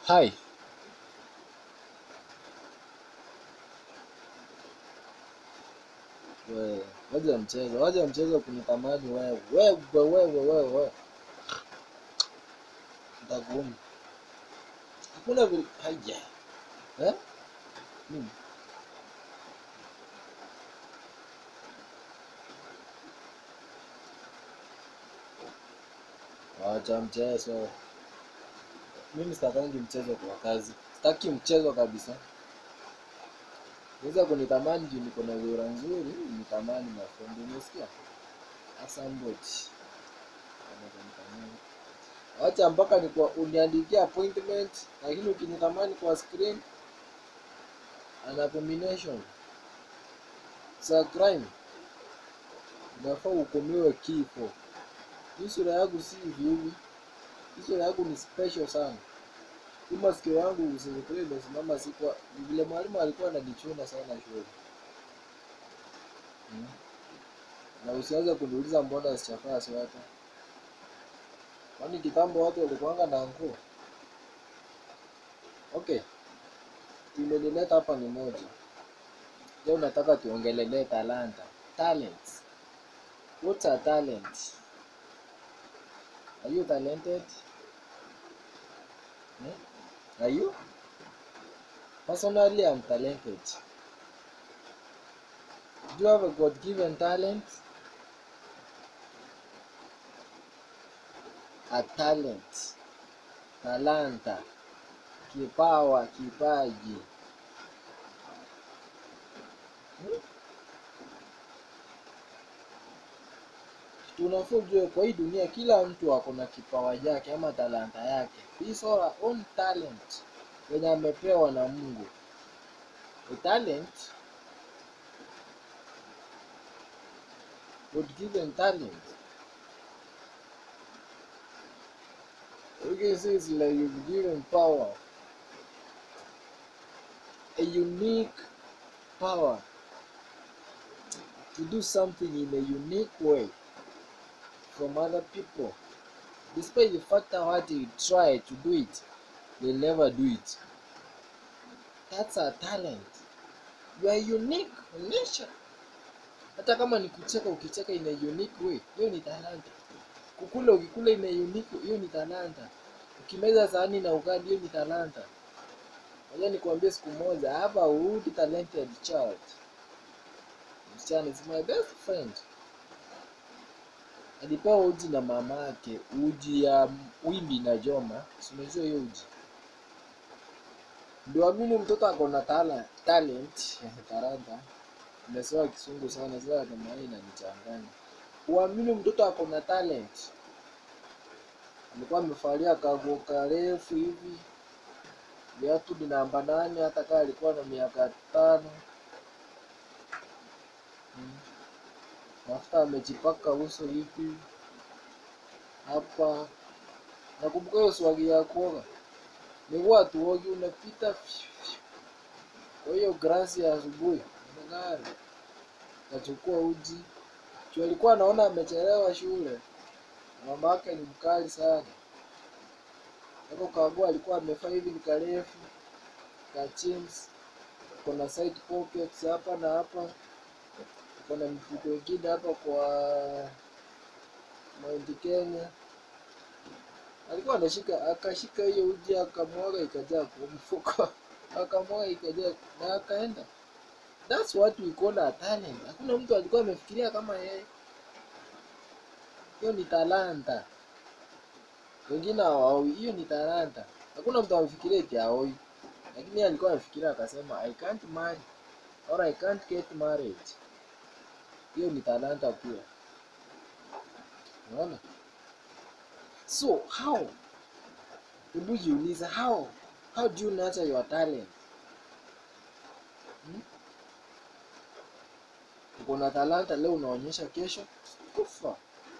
Hi. Wewe, wacha mchezo, wacha mchezo kunitamani wewe. Wewe, wewe, wewe, wewe. Nitakuuma. Hakuna vile haja. Eh? Nini? Wacha mchezo. Mimi sitakangi mchezo kwa kazi. Sitaki mchezo kabisa. Unaweza kunitamani juu niko na sura nzuri, nitamani my friend, umesikia? Asamboti. Wacha mpaka ni kwa uniandikia appointment, lakini ukinitamani kwa screen an abomination. It's a crime. Unafaa uhukumiwe kifo. Hii sura yangu si hivi hivi. Hii sura yangu ni special sana. Hii masikio yangu usifikiri imesimama si kwa vile mwalimu alikuwa ananichuna sana shule. Hmm. Na usianze kuniuliza mbona sijavaa sweta. Kwani kitambo watu walikuanga na nguo? Okay. Tumelileta hapa ni moja. Leo nataka tuongelelee talanta. Talents. What's a talent? Are you talented? Hmm? Are you? Personally, I'm talented. Do you have a God given talent? A talent. Talanta. Kipawa, kipaji. Hmm? Tunafaa ujue kwa hii dunia kila mtu ako na kipawa chake ama talanta yake. His our own talent yenye amepewa na Mungu. A talent God given talent. You can say it's like you've given power. A unique power to do something in a unique way from other people. Despite the fact that what you try to do it, they never do it. That's a talent. You are unique in nature. Hata kama ni kucheka, ukicheka in a unique way, hiyo ni talanta. Kukula ukikula in a unique, hiyo ni talanta. Ukimeza sahani na ugali, hiyo ni talanta. Ngoja nikwambie siku moja, I have a good talented child. Msichana is my best friend. Alipewa uji na mama yake, uji ya wimbi na joma. Si unajua hiyo uji? Ndio amini mtoto ako na tala, talent, talanta. Nimesema kisungu sana, sasa kama hii inanichanganya. Uamini mtoto ako na talent. Alikuwa amevalia kaguo karefu hivi, viatu ni namba nane, hata kama alikuwa na miaka tano. Hmm. Mafuta amejipaka uso hivi hapa. Nakumbuka hiyo swagi ya kuoga, ni watu wogi unapita kwa hiyo grasi ya asubuhi gari kachukua uji juu alikuwa anaona amechelewa shule. Mama yake ni mkali sana. Hapo kagua alikuwa amevaa hivi ni karefu ka jeans, kuna side pockets hapa na hapa, kuna mifuko ingine hapa kwa Mount Kenya. Alikuwa anashika akashika hiyo uji akamwaga ikajaa kwa mfuko akamwaga ikajaa na akaenda. That's what we call a talent. Hakuna mtu alikuwa amefikiria kama yeye. Hiyo ni talanta. Wengine hawaoi, hiyo ni talanta. Hakuna mtu amefikiria eti haoi, lakini yeye alikuwa amefikiria akasema I can't marry or I can't get married. Hiyo ni talanta pia. Unaona? So how? Hebu jiulize how? How do you nurture your talent? Hmm? Uko na talanta leo unaonyesha kesho kufa.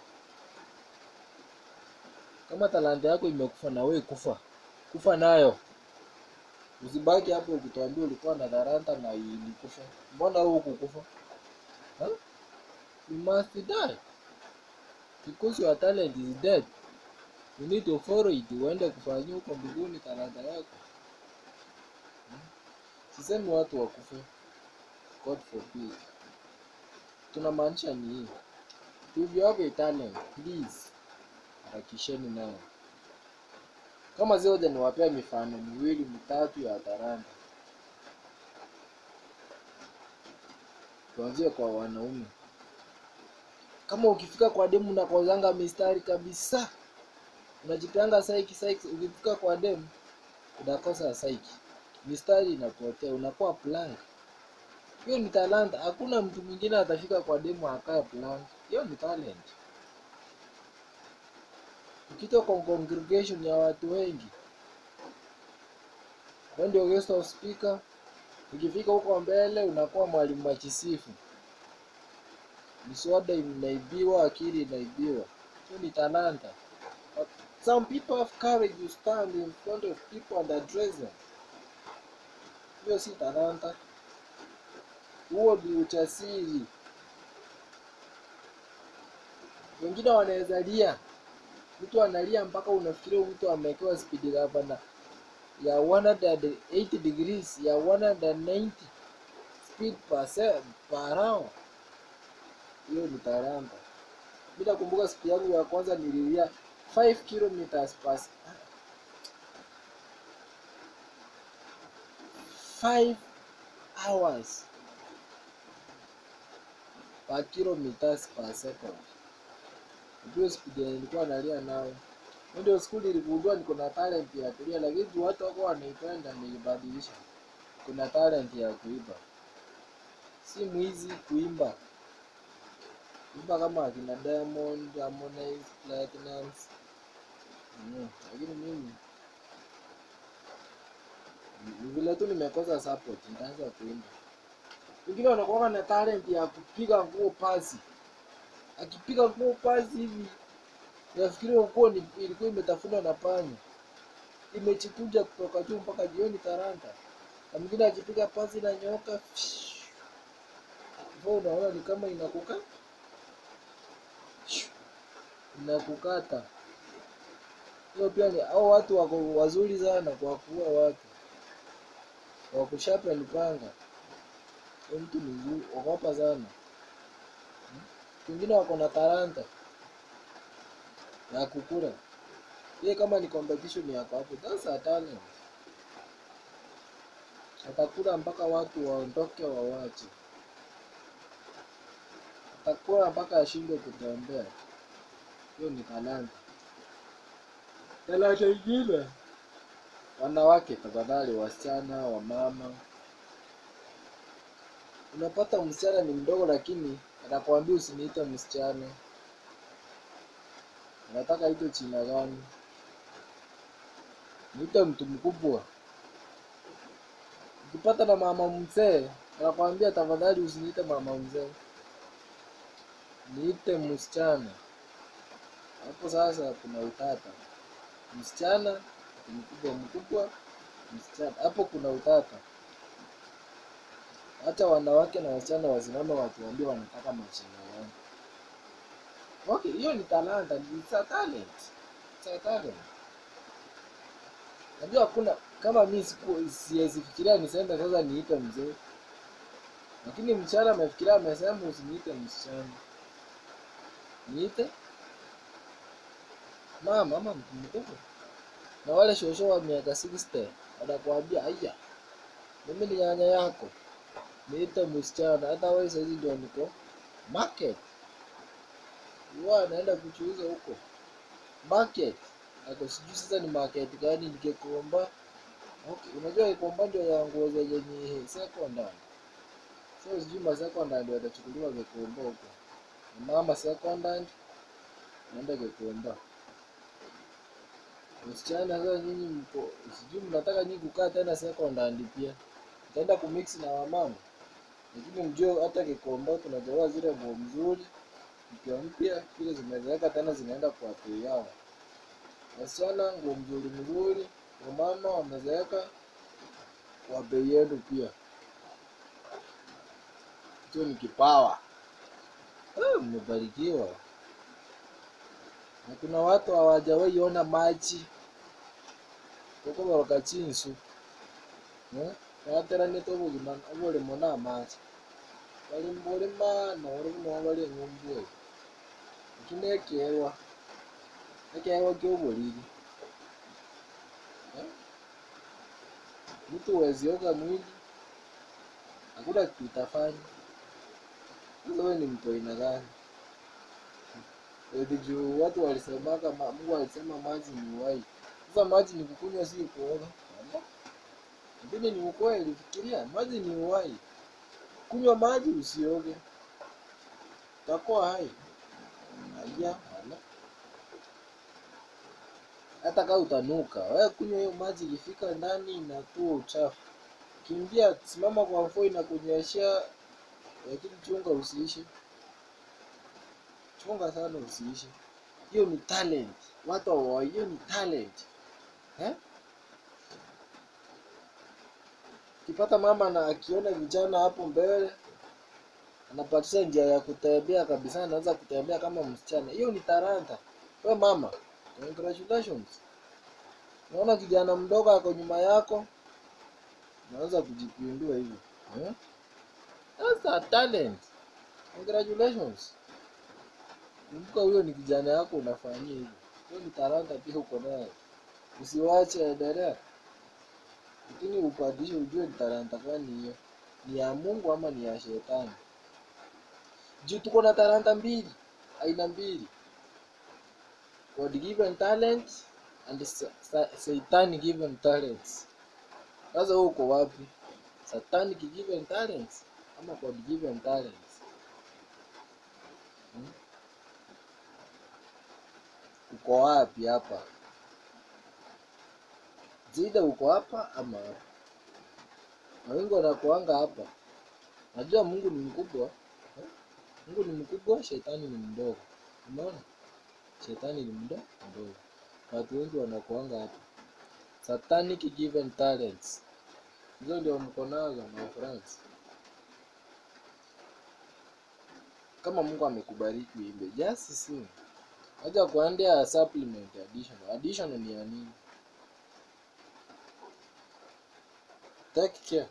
Kama talanta yako imekufa na wewe kufa, kufa nayo. Usibaki hapo ukituambia ulikuwa na talanta na ilikufa. Mbona wewe hukukufa? Huh? You must die because your talent is dead. you need to follow it uende kufanyia huko mbinguni talanta yako Hmm? sisemi watu wakufe god forbid tunamaanisha ni hii if you have a talent please harakisheni nayo kama zioja niwapea mifano miwili mitatu ya talanta tuanzie kwa wanaume kama ukifika kwa demu unakozanga mistari kabisa unajipanga saiki saiki ukifika kwa demu unakosa saiki mistari inapotea unakuwa blank hiyo ni talanta hakuna mtu mwingine atafika kwa demu akae blank hiyo ni talent ukitoka kwa congregation ya watu wengi wewe ndio guest of speaker ukifika huko mbele unakuwa mwalimu wa kisifu miswada inaibiwa akili inaibiwa hiyo ni talanta But some people have courage to stand in front of people and address them hiyo si talanta huo ni ujasiri wengine wanaweza lia mtu analia mpaka unafikiria huyu mtu amewekewa speed governor ya 180 degrees ya 190 speed per, se- per hour hiyo ni talanta mi nakumbuka siku yangu ya kwanza nililia 5 kilometers per s- 5 hours per kilometers per second ndio speed yenye nilikuwa nalia nayo Hiyo ndio siku niligundua niko na talent ya kulia lakini juu watu wako wanaipenda nilibadilisha kuna talent ya kuimba si mwizi kuimba kuimba kama akina Diamond, Harmonize, Platinum mm. lakini mimi ni vile tu nimekosa support nitaanza kuimba wengine wanakuwa na talent ya kupiga nguo pasi akipiga nguo pasi hivi nafikiria nguo ni- ilikuwa imetafunwa na panya imechikunja kutoka juu mpaka jioni taranta na mwingine akipiga pasi na nyoka hivyo unaona ni kama inakuka inakukata hiyo pia ni au watu wako wazuri sana kwa kuua watu kwa kushapa lipanga huyo mtu ni mzuri ogopa sana wengine wako na talanta ya kukula ye kama ni competition yako hapo that's a talent atakula mpaka watu waondoke wawache atakula mpaka ashindwe kutembea hiyo ni talanta talanta ingine wanawake tafadhali wasichana wamama unapata msichana ni mdogo lakini anakwambia usiniite msichana unataka ito china gani niite mtu mkubwa ukipata na mama mzee anakwambia tafadhali usiniite mama mzee niite msichana hapo sasa kuna utata msichana ati mkubwa mkubwa msichana hapo kuna utata hata wanawake na wasichana wasimame watuambie wanataka machina gani okay hiyo ni talanta it's a talent it's a talent najua hakuna kama mi siku- siwezi fikiria niseme sasa niite mzee lakini msichana amefikiria amesema usiniite msichana niite mama ama mtu mkubwa na wale shosho wa miaka 60 wanakuambia aya mimi ni nyanya yako niite msichana hata wewe saizi ndio niko market huwa anaenda kuchuuza huko market ako sijui sasa ni market gani nikikomba okay unajua ikomba ndio ya nguo zenye ni secondary so sijui ma secondary ndio watachukuliwa Gikomba huko mama secondary naenda Gikomba msichana sasa nyinyi mko sijui mnataka nyinyi kukaa tena secondary pia mtaenda kumix na wamama lakini mjue hata Gikomba tunatoa zile nguo mzuri mpya mpya zile zimezeeka tena zinaenda kwa bei yao wasichana nguo mzuri mzuri wamama wamezeeka kwa bei yenu pia hicho ni kipawa Ah, mmebarikiwa na kuna watu hawajawahi ona maji koko boroka chinsu eh? bateranĩte obogima oboremo na amache bali mbolima noro buna bali eng'ombe eyo eki nekerwa ekerwa kia oboriri eh? mtu wezioga mwili hakuna kitu utafanya sasa wewe ni mtu aina gani Eti juu watu walisemaka ma- Mungu alisema maji ni uhai. Sasa maji ni kukunywa si kuoga. Ala. Lakini ni ukweli, fikiria, maji ni uhai. Kunywa maji usioge. Utakuwa hai. Aya, ala. Hata kama utanuka, wewe kunywa hiyo maji ikifika ndani inatoa uchafu. Kimbia, simama kwa mvua inakunyeshea, lakini chunga usiishe. Chunga sana usiishe. Hiyo ni talent. Watu hawa hiyo ni talent. Eh? Ukipata mama na akiona vijana hapo mbele anapatisha njia ya kutembea kabisa, anaanza kutembea kama msichana. Hiyo ni talanta. We mama, congratulations. Unaona kijana mdogo ako nyuma yako, unaanza kujipindua hivyo. Eh? That's a talent. Congratulations. Kumbuka huyo ni kijana yako unafanyia hivyo. Hiyo ni talanta pia uko nayo. Usiwache endelea. Lakini upandishe ujue ni talanta gani hiyo. Ni ya Mungu ama ni ya shetani. Juu tuko na talanta mbili, aina mbili. God given talent and sa- sa- Satan given talents. Sasa wewe uko wapi? Satanic given talents ama God given talents? Hmm? Uko wapi hapa? Zida uko hapa ama hapa? Na wengi wanakuanga hapa. Najua Mungu ni mkubwa. eh? Mungu ni mkubwa, shetani ni mdogo. Umeona? Shetani ni mdo mdogo. Watu wengi wanakuanga hapa. Satanic given talents. Hizo ndio mko nazo my friends. Kama Mungu amekubariki uimbe, just sing. Acha kuandea supplement additional. Additional ni ya nini? Take care.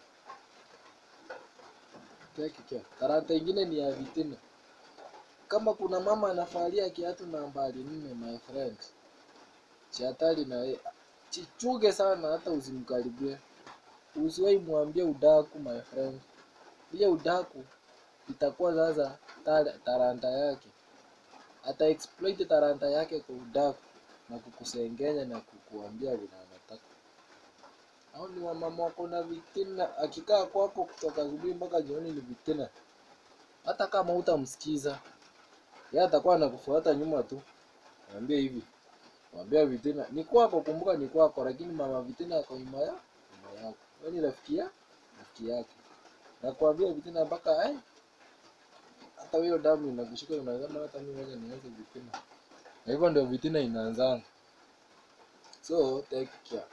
Take care. Talanta ingine ni ya vitina. Kama kuna mama anafalia kiatu nambari nne, my friend, chatali na ye, chichuge sana, hata usimkaribie. Usiwahi mwambie udaku, my friend. Ile udaku itakuwa sasa tala- talanta yake, ata exploit talanta yake kwa udaku na kukusengenya na kukuambia vile anataka. Hao ni wamama wako na vitina, akikaa kwako kutoka asubuhi mpaka jioni ni vitina. Hata kama utamsikiza yeye atakuwa anakufuata nyuma tu. Mwambie hivi, mwambie vitina ni kwako, kumbuka ni kwako, lakini mama vitina ako nyuma ya nyuma yako. Wewe ni rafiki ya rafiki yake, nakwambia vitina mpaka ai, hata hiyo damu inakushika, unasema hata mimi ngoja nianze vitina, na hivyo ndio vitina inaanzanga. So take care.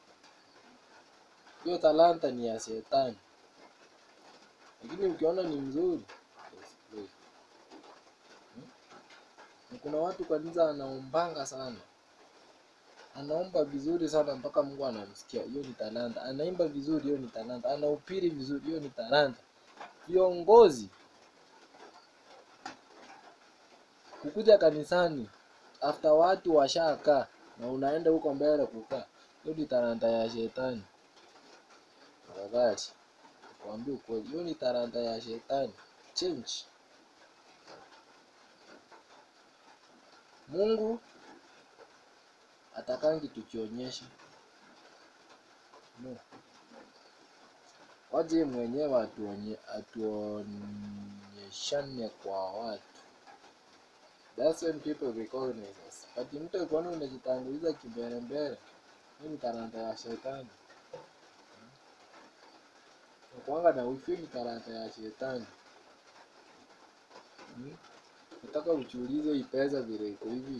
Hiyo talanta ni ya shetani, lakini ukiona ni mzuri explore. Na kuna watu kanisa anaombanga sana, anaomba vizuri sana mpaka Mungu anamsikia. Hiyo ni talanta. Anaimba vizuri, hiyo ni talanta. Anahubiri vizuri, hiyo ni talanta. Viongozi kukuja kanisani after watu washakaa na unaenda huko mbele kukaa, hiyo ni talanta ya shetani. Tafadhali kuambia ukweli, hiyo ni talanta ya shetani. Change. Mungu atakangi tukionyesha no. Waje mwenyewe atuonye, atuonyeshane kwa watu. That's when people recognize us. But mtu akiona unajitanguliza kimbele mbele, hiyo ni talanta ya shetani. Nakuanga na wifi, hiyo ni talanta ya shetani. Hmm? Nataka ujiulize hii pesa vile iko hivi.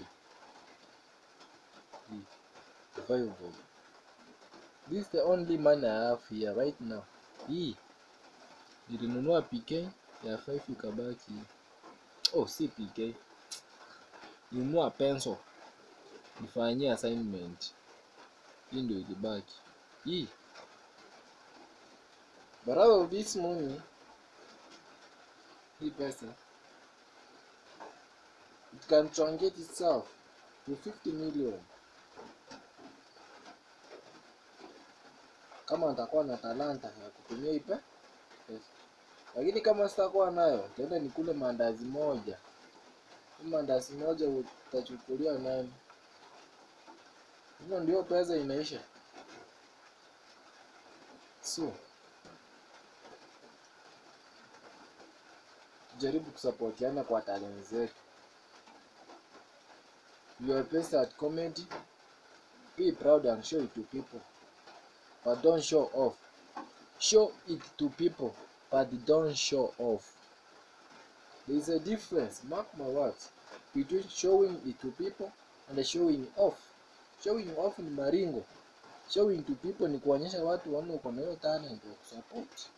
Hii, five bob. This is the only money I have here right now. Hii nilinunua PK ya 5 ikabaki. Oh, si PK. Nilinunua pencil. nifanyie assignment hii ndio ilibaki hii but out of this money hii pesa it can truncate itself to 50 million kama nitakuwa na talanta ya kutumia hii pe- pesa lakini kama sitakuwa nayo taenda nikule mandazi moja Hii mandazi moja utachukulia nani hivyo ndio pesa inaisha so tujaribu kusapotiana kwa talent zetu you are best at comedy be proud and show it to people but don't show off show it to people but don't show off there is a difference mark my words between showing it to people and showing off showing off ni maringo showing to people ni kuonyesha watu waone uko na hiyo talent ya kusupport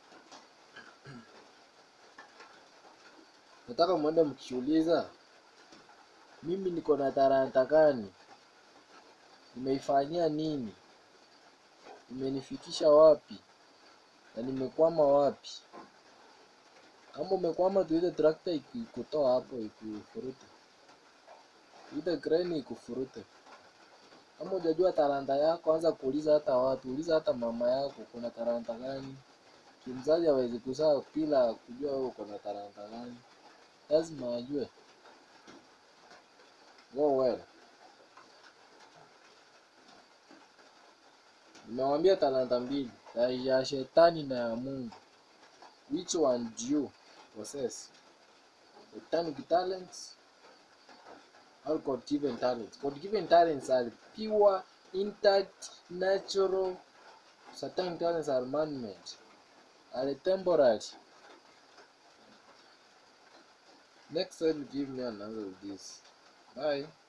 nataka mwende mkiuliza mimi niko na talanta gani nimeifanyia nini imenifikisha wapi na nimekwama wapi kama umekwama tuite trakta ikutoa hapo ikufurute tuite kreni ikufurute kama hujajua talanta yako anza kuuliza hata watu uliza hata mama yako kuna talanta gani kimzazi hawezi kuzaa bila kujua wewe uko na talanta gani lazima ajue go well nimewambia talanta mbili ya ya shetani na ya mungu which one do you possess satanic talents or god given talents god given talents are pure intact natural satanic talents are man made are temporary next time give me an answer of this bye